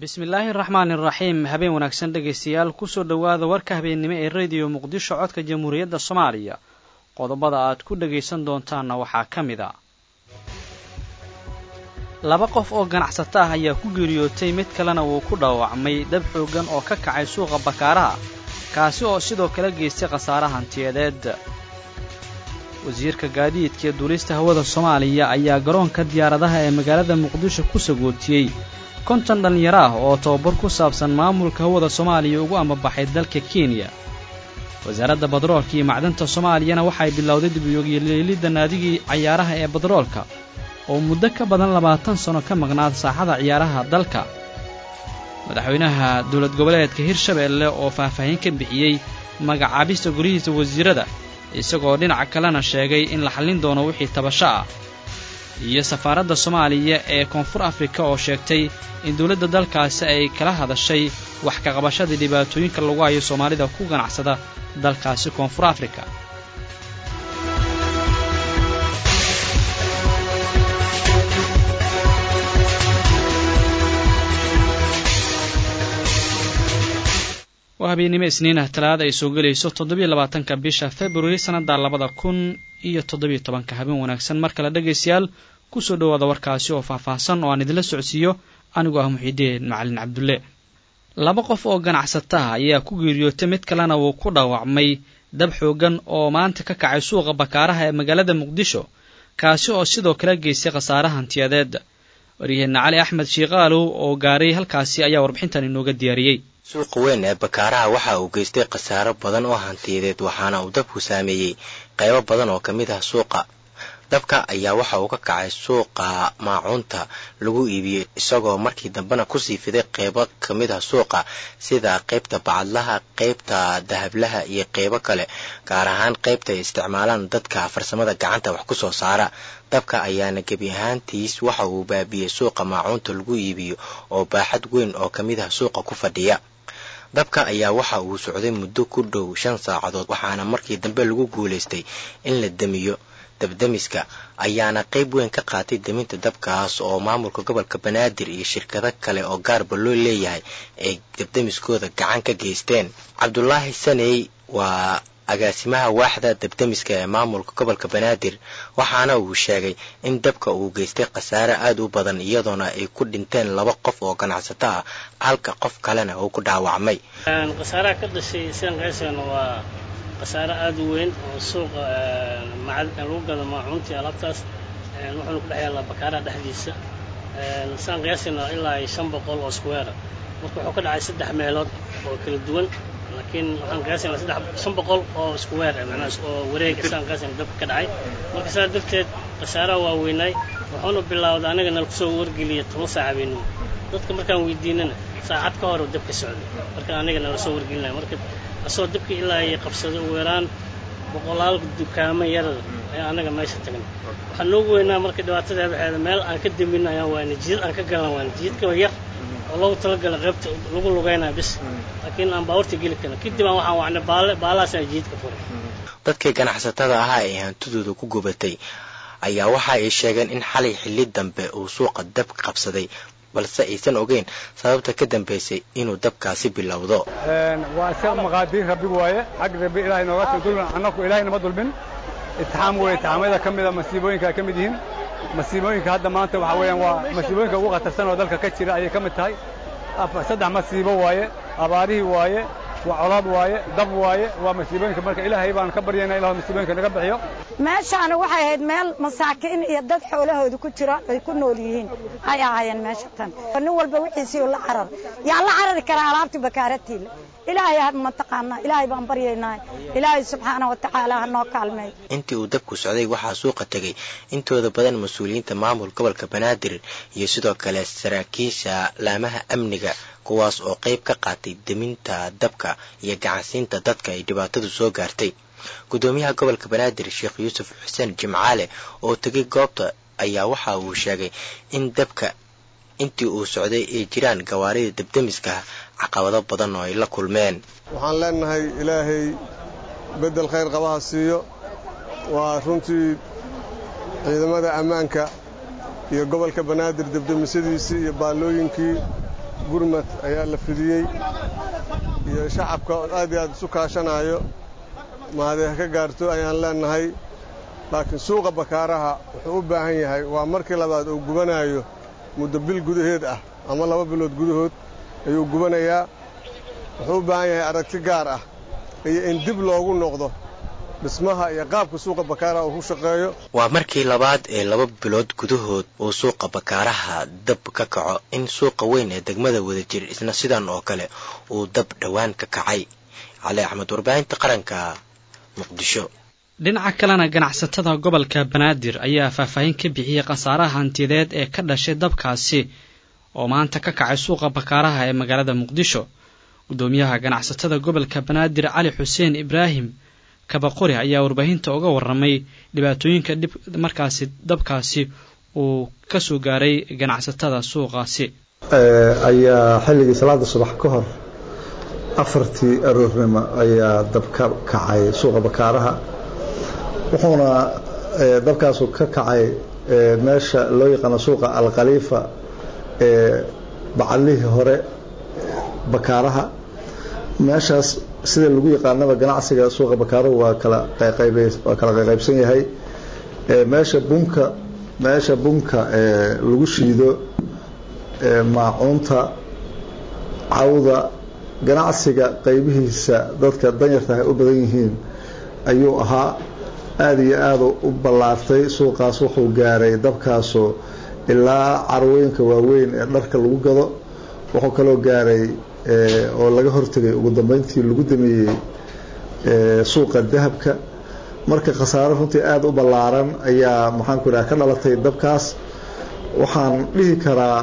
bismillaahi araxmaan iraxiim habeen wanaagsan dhegaystayaal kusoo dhowaada warka habeennimo ee rediyo muqdisho codka jamhuuriyadda soomaaliya qodobada aad ku dhagaysan doontaanna waxaa ka mid a laba qof oo ganacsato ah ayaa ku geeriyootay mid kalena wuu ku dhaawacmay dab xooggan oo ka kacay suuqa bakaaraha kaasi oo sidoo kale geystay khasaare hantiyadeed wasiirka gaadiidka ee duulista hawada soomaaliya ayaa garoonka diyaaradaha ee magaalada muqdisho ku sagootiyey konton dhallinyaro ah oo tababar ku saabsan maamulka hawada soomaaliya ugu ambabaxay dalka kenya wasaaradda badroolka iyo macdanta soomaaliyana waxay bilowday dibyoogiyeleelidda naadigii cayaaraha ee badroolka oo muddo ka badan labaatan sanno ka maqnaad saaxada ciyaaraha dalka madaxweynaha dowlad goboleedka hirshabeelle oo faahfaahin ka bixiyey magacaabista guryihiisa wasiirada isagoo dhinaca kalena sheegay in la xallin doono wixii tabasho ah iyo safaaradda soomaaliya ee koonfur afrika oo sheegtay in dowladda dalkaasi ay kala hadashay wax ka qabashadii dhibaatooyinka lagu hayo soomaalida ku ganacsada dalkaasi koonfur afrika waa habeennimo isniinah talaada ay soo gelayso toddobiyo labaatanka bisha februari sannadda labada kun iyo toddobiyo tobanka habeen wanaagsan mar kale dhegaystayaal kusoo dhowaada warkaasi oo faahfaahsan oo aan idinla socodsiiyo anigoo ah muxiideen macalin cabdulle laba qof oo ganacsato ah ayaa ku geeriyootay mid kalena wuu ku dhaawacmay dab xooggan oo maanta ka kacay suuqa bakaaraha ee magaalada muqdisho kaasi oo sidoo kale geystay khasaare hantiyadeed waryaheenna cali axmed shiikaalow oo gaaray halkaasi ayaa warbixintan inooga diyaariyey suuqa weyn ee bakaaraha waxa uu geystay khasaaro badan oo hantiyadeed waxaana uu dabku saameeyey qaybo badan oo ka mid ah suuqa dabka ayaa waxa uu ka kacay suuqa maacuunta lagu iibiyey isagoo markii dambena kusii fiday qaybo ka mid ah suuqa sida qaybta bacadlaha qaybta dahablaha iyo qaybo kale gaar ahaan qaybta ay isticmaalaan dadka farsamada gacanta wax ku soo saara dabka ayaana gebi ahaantiis waxa uu baabiyey suuqa maacuunta lagu iibiyo oo baaxad weyn oo ka mid ah suuqa ku fadhiya dabka ayaa waxa uu socday muddo ku dhow shan saacadood waxaana markii dambe lagu guulaystay in la damiyo dabdamiska ayaana qayb weyn ka qaatay deminta dabkaas oo maamulka gobolka banaadir iyo shirkado kale oo gaarba loo leeyahay ay dabdamiskooda gacan ka geysteen cabdulaahi saney waa agaasimaha waaxda dabdamiska ee maamulka gobolka banaadir waxaana uu sheegay in dabka uu geystay khasaare aad u badan iyadoona ay ku dhinteen laba qof oo ganacsato ah halka qof kalena uu ku dhaawacmay khasaaraha ka dhashay sidan kaysana waa khasaare aad u weyn oo suuqa lagu gado maacuuntii alaabtaas wuxuuna ku dhex yaallaa bakaaraha dhexdiisa sidaan qiyaasayna ilaa shan boqol oo square marka wuxuu ka dhacay saddex meelood oo kala duwan laakiin waxaan qiyaasayna saddex shan boqol oo square macnaha oo wareega sidaan qiyaasayna dabka ka dhacay marka sidaa darteed khasaaraha waa weynaay wuxuuna bilowday anaga nala kusoo wargeliya toban saaca habeenimo dadka markaan weydiinana saacad ka hor dabka socday marka aniga nala soo wargelinaya marka asoo dabka ilaa ay qabsaday ugu yaraan boqolaal dukaamo yarar ayaa anaga meesha tagnay waxaa noogu weynaa marka dhibaatadeeda waxeeda meel aan ka damin ayaan waana jidad aan ka galan waana jidadka yar oo loogu talagala qaybta lagu lugaynaya bis laakiin aan baawarta geli karin kadib aan waxaan wacnay baale baalahaas aan jidadka furay dadkii ganacsatada ahaa ee hantidooda ku gubatay ayaa waxa ay sheegeen in xalay xilli dambe uu suuqa dab qabsaday balse aysan ogeyn sababta ka dambaysay inuu dabkaasi bilowdo waa isaga maqaadiir rabbigu waaye xag rabbi ilahay nooga soo dulmin annaku ilaahay nama dulmin itixaam weeye itixaamyada ka mida masiibooyinka ay ka mid yihiin masiibooyinka hadda maanta waxa weeyaan waa masiibooyinka ugu khatarsan oo dalka ka jira ayay ka mid tahay saddex masiibo waaye abaarihii waaye waa colaad waaye dab waaye waa masiibooyinka marka ilaahay baan ka baryayna ilahu masiibooyinka naga bixiyo meeshaana waxay ahayd meel masaakiin iyo dad xoolahooda ku jira ay ku nool yihiin ay ahaayeen meesha tan nin walba wixiisii la carar yaa la carari karaa alaabtii bakaaratiila ilaahay ha mataqaanaa ilaahay baan baryaynaa ilaahay subxaana wa tacaala ha noo kaalmeey intii uu dabku socday waxaa suuqa tegay intooda badan mas-uuliyiinta maamul gobolka banaadir iyo sidoo kale saraakiisha laamaha amniga kuwaas oo qayb ka qaatay deminta dabka iyo gacansiinta dadka ay dhibaatadu soo gaartay guddoomiyaha gobolka banaadir sheekh yuusuf xuseen jimcaale oo tegay goobta ayaa waxa uu sheegay in dabka intii uu socday ay jiraan gawaarida dabdemiska caqabado badan oo ay la kulmeen waxaan leenahay ilaahay beddel khayr qabaha siiyo waa runtii ciidamada ammaanka iyo gobolka banaadir debdemisyadiisii iyo baallooyinkii gurmad ayaa la fidiyey iyo shacabka oo aad iyo aad isu kaashanaayo mahadee ha ka gaarto ayaan leennahay laakiin suuqa bakaaraha wuxuu u baahan yahay waa markii labaad uu gubanaayo muddo bil gudaheed ah ama laba bilood gudahood ayuu gubanayaa wuxuu u baahan yahay aragti gaar ah iyo in dib loogu noqdo dhismaha iyo qaabka suuqa bakaaraha uu ku shaqeeyo waa markii labaad ee laba bilood gudahood uu suuqa bakaaraha dab ka kaco in suuqa weyn ee degmada wadajir isna sidan oo kale uu dab dhowaan ka kacay cali axmed warbaahinta qaranka muqdisho dhinaca kalena ganacsatada gobolka banaadir ayaa faahfaahin ka bixiyey khasaaraha hantiyadeed ee ka dhashay dabkaasi oo maanta ka kacay suuqa bakaaraha ee magaalada muqdisho guddoomiyaha ganacsatada gobolka banaadir cali xuseen ibraahim kabaqori ayaa warbaahinta uga warramay dhibaatooyinka dhib markaasi dabkaasi uu ka soo gaaray ganacsatada suuqaasi ayaa xilligii salaada subax ka hor afartii aroornimo ayaa dab ka kacay suuqa bakaaraha wuxuuna dabkaasu ka kacay meesha loo yaqaano suuqa alkhaliifa ee bacalihii hore bakaaraha meeshaas sida lagu yaqaanaba ganacsiga suuqa bakaaruhu waa kala waa kala qayqaybsan yahay meesha bunka meesha bunka lagu shiido maacuunta cawda ganacsiga qaybihiisa dadka danyarta ay u badan yihiin ayuu ahaa aada iyo aada u ballaartay suuqaas wuxuu gaaray dabkaasu ilaa carwooyinka waaweyn ee dharka lagu gado wuxuu kaloo gaaray oo laga hortegay ugu dambeyntii lagu dameeyey suuqa dahabka marka khasaaro runtii aada u ballaaran ayaa maxaanku idhaha ka dhalatay dabkaas waxaan dhihi karaa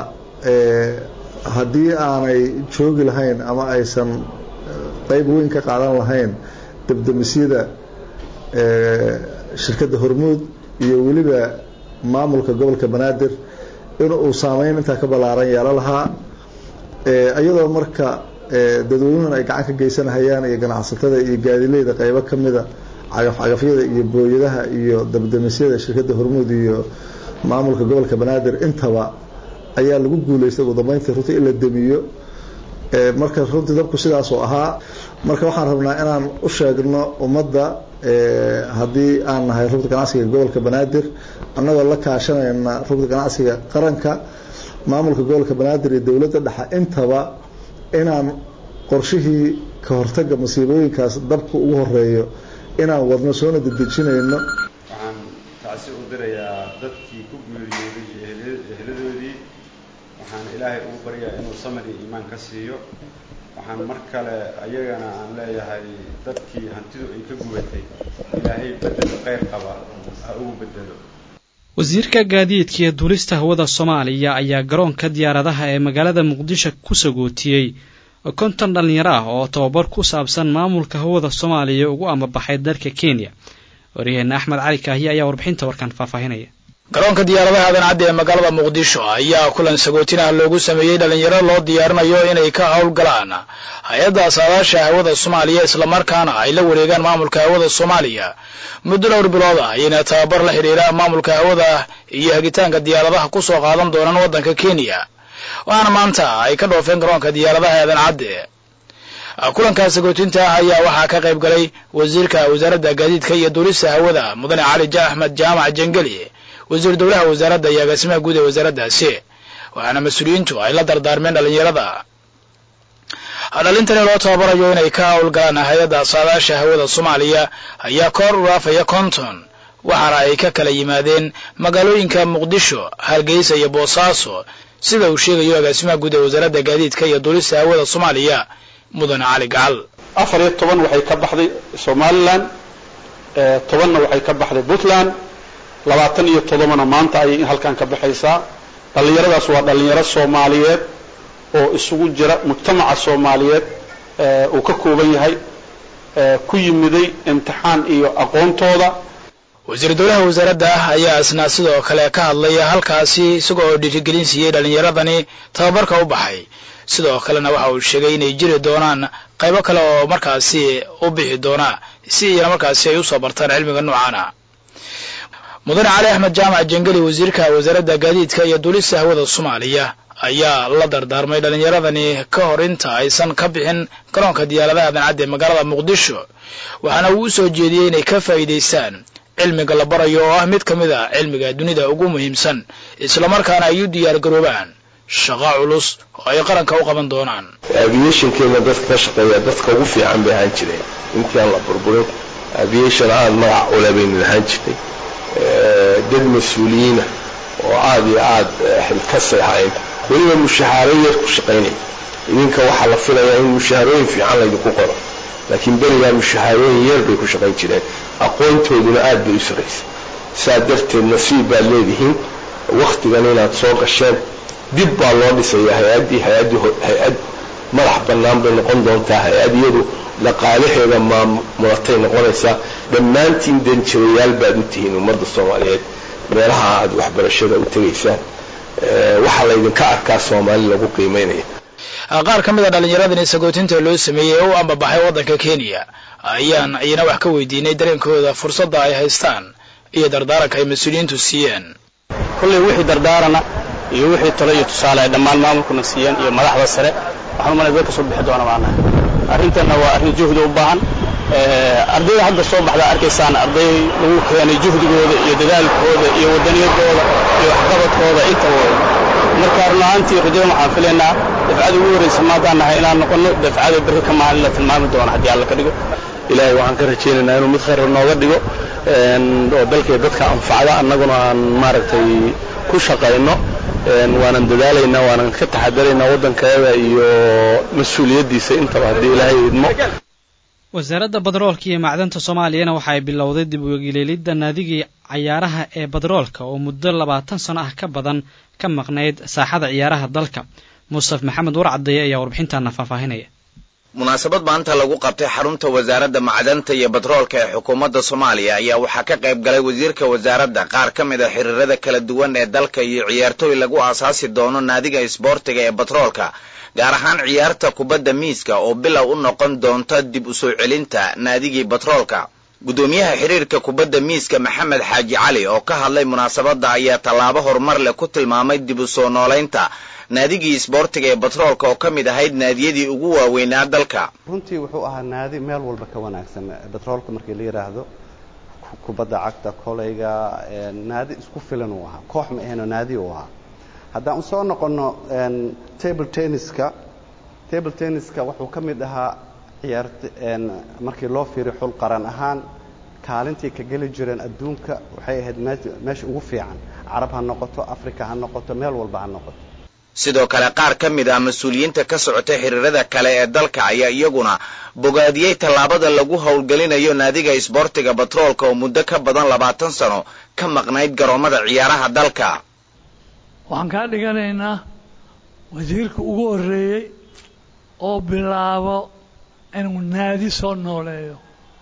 haddii aanay joogi lahayn ama aysan qayb weyn ka qaadan lahayn dabdamisyada shirkadda hormuud iyo weliba maamulka gobolka banaadir in uu saameyn intaa ka ballaaran yeelo lahaa iyadoo marka dadweynuhun ay gacan ka geysanahayaan iyo ganacsatada iyo gaadileyda qaybo ka mida cagafcagafyada iyo booyadaha iyo dabdamisyada shirkadda hormuud iyo maamulka gobolka banaadir intaba ayaa lagu guulaystay ugu dambeyntii runtii in la demiyo marka runtii dabku sidaasoo ahaa marka waxaan rabnaa inaan u sheegno ummadda haddii aan nahay rugda ganacsiga gobolka banaadir annagoo la kaashanayna rugda ganacsiga qaranka maamulka gobolka banaadir iyo dowladda dhexe intaba inaan qorshihii ka hortagga masiibooyinkaas dabka ugu horeeyo inaan wadno soona dedejinayno waxaan tacsi u dirayaa dadkii ku geeriyooday eheladoodii waxaan ilaahay ugu baryaa inuu samir iyo iimaan ka siiyo waxaan mar kale ayagana aan leeyahay dadkii hantidu ay ka gubatay ilaahay bedelo qayr qaba ha ugu bedelo wasiirka gaadiidka iyo duulista hawada soomaaliya ayaa garoonka diyaaradaha ee magaalada muqdisho ku sagootiyey konton dhallinyaro ah oo tababar ku saabsan maamulka hawada soomaaliya ugu amabaxay dalka kenya waryaheena axmed cali kaahiye ayaa warbixinta warkan faahfaahinaya garoonka diyaaradaha aadan cadde ee magaalada muqdisho ayaa kulan sagootinah loogu sameeyey dhallinyaro loo diyaarinayo inay ka howlgalaan hay-adda saadaasha hawada soomaaliya islamarkaana ay la wareegaan maamulka hawada soomaaliya muddo dhowr bilood ah ayayna tababar la xidhiira maamulka hawada iyo hagitaanka diyaaradaha ku soo qaadan doonaan waddanka kenya waxaana maanta ay ka dhoofeen garoonka diyaaradaha aadan cadde kulankaas sagootinta ah ayaa waxaa ka qayb galay wasiirka wasaaradda gaadiidka iyo duulista hawada mudane cali axmed jaamac jengeli wasiir dowlaha wasaaradda iyo agaasimaha guud ee wasaaraddaasi waxaana mas-uuliyiintu ay la dardaarmeen dhallinyarada dhalintani loo tababarayo inay ka howlgalaan hay-adda saadaasha hawada soomaaliya ayaa koor u dhaafaya konton waxaana ay ka kala yimaadeen magaalooyinka muqdisho hargeysa iyo boosaaso sida uu sheegayo agaasimaha guud ee wasaaradda gaadiidka iyo duulista hawada soomaaliya mudane cali gacal afar iyo toban waxay ka baxday somalilan tobanna waxay ka baxday puntland labaatan iyo toddobana maanta ayay halkan ka baxaysaa dhallinyaradaas waa dhallinyaro soomaaliyeed oo isugu jira mujtamaca soomaaliyeed uu ka kooban yahay ku yimiday imtixaan iyo aqoontooda wasiir dowlaha wasaaradda ayaa isna sidoo kale ka hadlaya halkaasi isaga oo dhiirigelin siiyey dhallinyaradani tababarka u baxay sidoo kalena waxa uu sheegay inay jiri doonaan qaybo kale oo markaasi u bixi doona si iyana markaasi ay usoo bartaan cilmiga noocaana mudane cali axmed jaamac jengeli wasiirka wasaaradda gaadiidka iyo duulista hawada soomaaliya ayaa la dardaarmay dhallinyaradani ka hor inta aysan ka bixin garoonka diyaaradaha dancadda ee magaalada muqdisho waxaana uu u soo jeediyey inay ka faa'iidaystaan cilmiga la barayo oo ah mid ka mid a cilmiga dunida ugu muhiimsan islamarkaana ay u diyaar garoobaan shaqo culus oo ay qaranka u qaban doonaan aviationkeena dadka ka shaqeeya dadka ugu fiican bay ahaan jireen intii aan la burburin aviation aada magac ule baynu lahaan jirnay dad mas-uuliyiina oo aada iyo aada xilkasay ahayn weliba mushahaaro yar ku shaqaynaya idinka waxaa la filayaa in mushaharooyin fiican laydinku qoro laakiin berigaa mushahaarooyin yar bay ku shaqayn jireen aqoontooduna aada bay u sarraysay saa darteed nasiib baad leedihiin wakhtigan inaad soo gasheen dib baa loo dhisayaa hay-addii hay-addii hay-ad madax bannaan bay noqon doontaa hay-ad iyadu dhaqaalaheeda maamulatay noqonaysaa dhammaantiin danjirayaal baad u tihiin ummadda soomaaliyeed meelaha aad waxbarashada u tegaysaan waxaa laydinka arkaa soomaali lagu qiimaynaya qaar ka mid a dhallinyaradani sagootinta loo sameeyey ee u ambabaxay waddanka kenya ayaan iyana wax ka weydiinay dareenkooda fursadda ay haystaan iyo dardaaranka ay mas-uuliyiintu siiyeen kolley wixii dardaarana iyo wixii talo iyo tusaale ay dhammaan maamulkuna siiyeen iyo madaxda sare waxaan umalay dad ka soo bixi doona maanaha arrintanna waa arrin juhdi u baahan ardayda hadda soo baxda arkaysaan arday lagu keenay juhdigooda iyo dadaalkooda iyo wadaniyadooda iyo waxqabadkooda intaba wey marka run ahaantii rajada waxaan filaynaa dafcada ugu horraysa maadaan nahay inaan noqono dafcada berri ka maalin la tilmaami doono haddii alla ka dhigo ilaahay waxaan ka rajaynaynaa inuu mid khayra nooga dhigo oo dalkay dadka anfacda annaguna aan maaragtay ku shaqayno waanan dadaalaynaa waanan ka taxadaraynaa waddankeeda iyo mas-uuliyaddiisa intaba haddii ilaahay idmo wasaaradda badroolka iyo macdanta soomaaliyana waxa ay bilowday dib uegeleelidda naadigii cayaaraha ee badroolka oo muddo labaatan sano ah ka badan ka maqnayd saaxada ciyaaraha dalka mustaf maxamed warcadeeye ayaa warbixintaana faahfaahinaya munaasabad maanta lagu qabtay xarunta wasaaradda macdanta iyo batroolka ee xukuumadda soomaaliya ayaa waxaa ka qayb galay wasiirka wasaaradda qaar ka mid a xiriirada kala duwan ee dalka iyo ciyaartooy lagu aasaasi doono naadiga isboortiga ee batroolka gaar ahaan ciyaarta kubadda miiska oo bilow u noqon doonta dib u soo celinta naadigii batroolka guddoomiyaha xiriirka kubadda miiska maxamed xaaji cali oo ka hadlay munaasabadda ayaa tallaabo horumar leh ku tilmaamay dib u soo noolaynta naadigii isboortiga ee batroolka oo ka mid ahayd naadiyadii ugu waaweynaa dalka runtii wuxuu ahaa naadi meel walba ka wanaagsan batroolka markii la yidhaahdo kubadda cagta koleyga naadi isku filan uu ahaa koox ma ahaynoo naadi uu ahaa haddaan u soo noqonno table tenniska table tenniska wuxuu ka mid ahaa ciyaart markii loo fiiriyo xul qaran ahaan kaalintii ka geli jireen adduunka waxay ahayd meesha ugu fiican carab ha noqoto africa ha noqoto meel walba ha noqoto sidoo kale qaar ka mid ah mas-uuliyiinta ka socotay xiriirada kale ee dalka ayaa iyaguna bogaadiyey tallaabada lagu howlgelinayo naadiga isboortiga batroolka oo muddo ka badan labaatan sano ka maqnayd garoomada ciyaaraha dalka waxaan kaa dhiganaynaa wasiirka ugu horreeyey oo bilaabo inuu naadi soo nooleeyo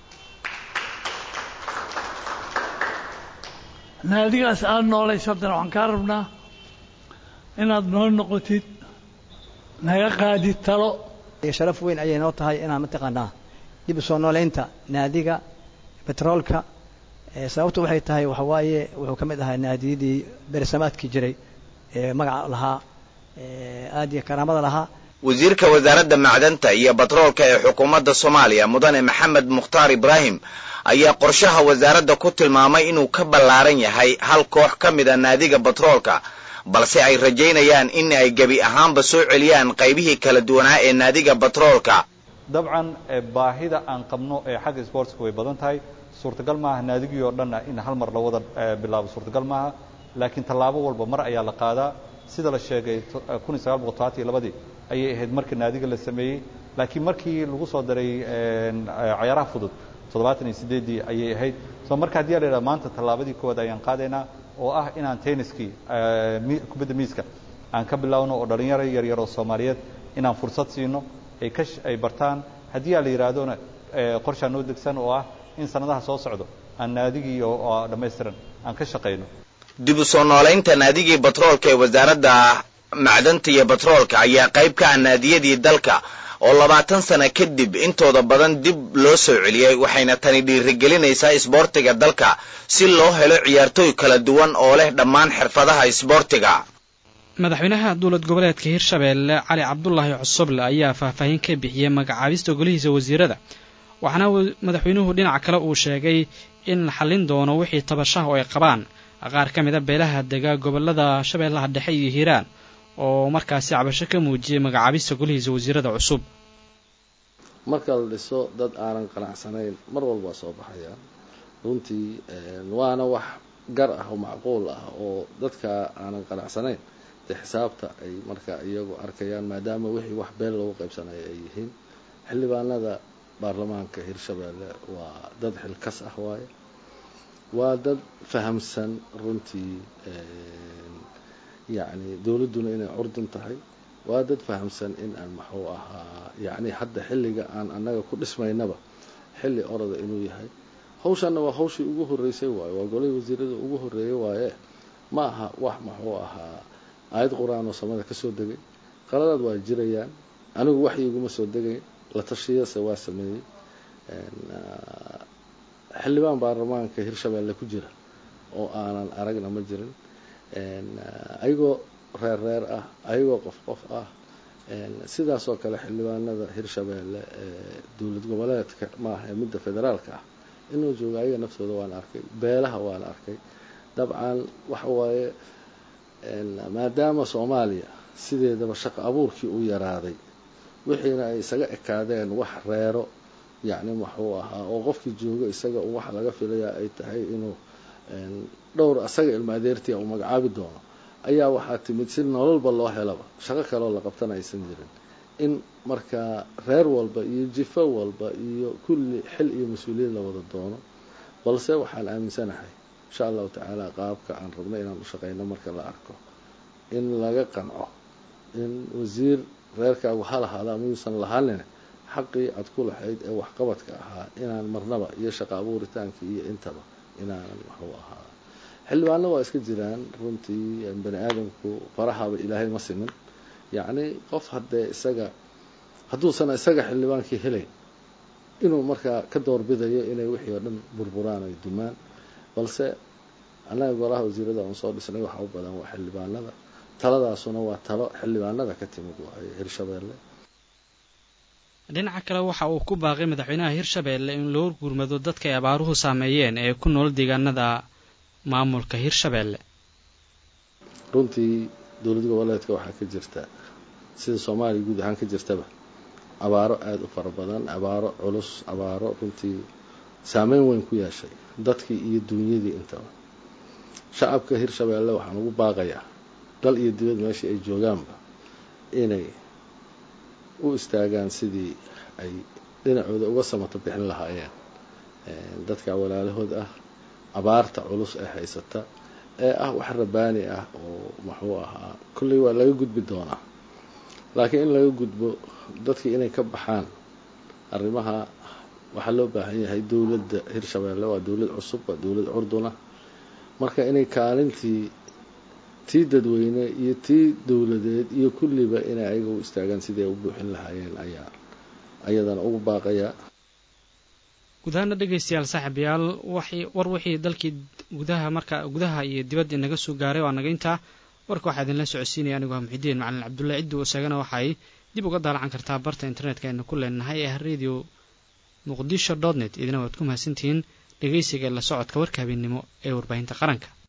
naadigaas aada noolayso haddana waxaan kaa rabnaa inaad noo noqotid naga qaadid talo sharaf weyn ayay noo tahay inaan mataqaanaa dib u soo nooleynta naadiga betroolka sababtu waxay tahay waxa waaye wuxuu ka mid ahaa naadiyadii beresamaadkii jiray ee magaca lahaa aad iyo karaamada lahaa wasiirka wasaaradda macdanta iyo batroolka ee xukuumadda soomaaliya mudane maxamed mukhtaar ibraahim ayaa qorshaha wasaaradda ku tilmaamay inuu ka ballaaran yahay hal koox ka mid a naadiga batroolka balse ay rajaynayaan in ay gebi ahaanba soo celiyaan qaybihii kala duwanaa ee naadiga batroolka dabcan baahida aan qabno ee xagga sportska way badan tahay suurtagal maaha naadigii oo dhanna in hal mar la wada bilaabo suurtagal maaha laakiin tallaabo walba mar ayaa la qaadaa sida la sheegay kun iyo sagaal boqol todobaatan iyo labadii ayay ahayd markii naadiga la sameeyey laakiin markii lagu soo daray cayaaraha fudud toddobaatan iyo sideeddii ayay ahayd so marka haddii a la yidhaha maanta tallaabadii koowaad ayaan qaadaynaa oo ah inaan tenniskii kubadda miiska aan ka bilowno oo dhalinyaro yaryar oo soomaaliyeed inaan fursad siino ay ka ay bartaan haddii aa la yidhaahdona qorshaa noo degsan oo ah in sanadaha soo socdo aan naadigii oo dhammaystiran aan ka shaqayno dib u soo noolaynta naadigii batroolka ee wasaaradda macdanta iyo batroolka ayaa qayb ka ah naadiyadii dalka oo labaatan sana kadib intooda badan dib loo soo celiyey waxayna tani dhiirigelinaysaa isboortiga dalka si loo helo ciyaartooy kala duwan oo leh dhammaan xirfadaha isboortiga madaxweynaha dowlad goboleedka hirshabeelle cali cabdulaahi cosoble ayaa faahfaahin ka bixiyey magacaabista golihiisa wasiirada waxaana madaxweynuhu dhinac kale uu sheegay in la xallin doono wixii tabashaha oo ay qabaan qaar ka mida beelaha dega gobolada shabeellaha dhexe iyo hiiraan oo markaasi cabasho ka muujiyey magacaabista golihiisa wasiirada cusub marka la dhiso dad aanan qanacsanayn mar walba soo baxaya runtii waana wax gar ah oo macquul ah oo dadka aanan qanacsanayn dee xisaabta ay marka iyagu arkayaan maadaama wixii wax been lagu qaybsanayo ay yihiin xildhibaanada baarlamaanka hirshabeelle waa dad xilkas ah waaye waa dad fahamsan runtii yacni dowladduna inay curdun tahay waa dad fahamsan in aan maxuu ahaa yacni hadda xilliga aan annaga ku dhismaynaba xilli orada inuu yahay hawshanna waa hawshii ugu horreysay waaye waa golihii wasiirada ugu horreeyay waaye ma aha wax maxuu ahaa aayad qur-aan oo samada ka soo degay qaladaad waa jirayaan anigu wax iguma soo degayn la tashiyase waa sameeyey xildhibaan baarlamaanka hirshabeelle ku jira oo aanan aragna ma jirin ayagoo reer reer ah ayagoo qof qof ah sidaasoo kale xildhibaanada hirshabeelle ee dowlad goboleedka maaha ee midda federaalka ah inuu joogo ayaga naftooda waan arkay beelaha waan arkay dabcan waxa waaye maadaama soomaaliya sideedaba shaqo abuurkii u yaraaday wixiina ay isaga ekaadeen wax reero yacni waxuu ahaa oo qofkii jooga isaga wax laga filayaa ay tahay inuu dhowr asaga ilma adeertia uu magacaabi doono ayaa waxaa timid si nololba loo helaba shaqo kaloo la qabtana aysan jirin in markaa reer walba iyo jifo walba iyo kulli xil iyo mas-uuliyad la wada doono balse waxaan aaminsanahay insha allahu tacaala qaabka aan rabno inaan u shaqeyno marka la arko in laga qanco in wasiir reerkaagu ha lahaada ama yuusan lahaanin xaqii aad ku lahayd ee waxqabadka ahaa inaan marnaba iyo shaqo abuuritaankii iyo intaba inaanan waxuu ahaa xildhibaano waa iska jiraan runtii bani aadamku farahaba ilaahay ma simin yacni qof haddee isaga hadduusan isaga xildhibaankii helayn inuu markaa ka doorbidayo inay wixii oo dhan burburaan ay dumaan balse annaga golaha wasiirada aan soo dhisnay waxa u badan waa xildhibaanada taladaasuna waa talo xildhibaanada ka timid waayo hirshabeelle dhinaca kale waxa uu ku baaqay madaxweynaha hirshabeelle in loo gurmado dadka ay abaaruhu saameeyeen ee ku nool deegaanada maamulka hirshabeelle runtii dowlad goboleedka waxaa ka jirta sida soomaaliya guud ahaan ka jirtaba abaaro aada u fara badan abaaro culus abaaro runtii saameyn weyn ku yeeshay dadkii iyo duunyadii intaba shacabka hirshabeelle waxaan ugu baaqayaa dal iyo dibad meeshii ay joogaanba inay u istaagaan sidii ay dhinacooda uga samato bixin lahaayeen dadka walaalahood ah abaarta culus ee haysata ee ah wax rabaani ah oo muxuu ahaa kolley waa laga gudbi doonaa laakiin in laga gudbo dadkii inay ka baxaan arrimaha waxaa loo baahan yahay dowladda hirshabeelle waa dowlad cusub waa dowlad curduna marka inay kaalintii tii dadweyne iyo tii dowladeed iyo kulliba inay ayaga u istaagaan sidii ay u buuxin lahaayeen ayaa ayadana ugu baaqayaa guud ahaana dhegaystayaal saaxiibayaal waxay war wixii dalkii gudaha marka gudaha iyo dibadda inaga soo gaaray waa naga intaa warka waxaa idinla socodsiinaya anigu ah muxidiin macalin cabdulla ciddi isagana waxay dib uga daalacan kartaa barta internetka aynu ku leenahay ee radio muqdisho dot net idina waad ku mahadsantihiin dhegaysiga la socodka warka habeennimo ee warbaahinta qaranka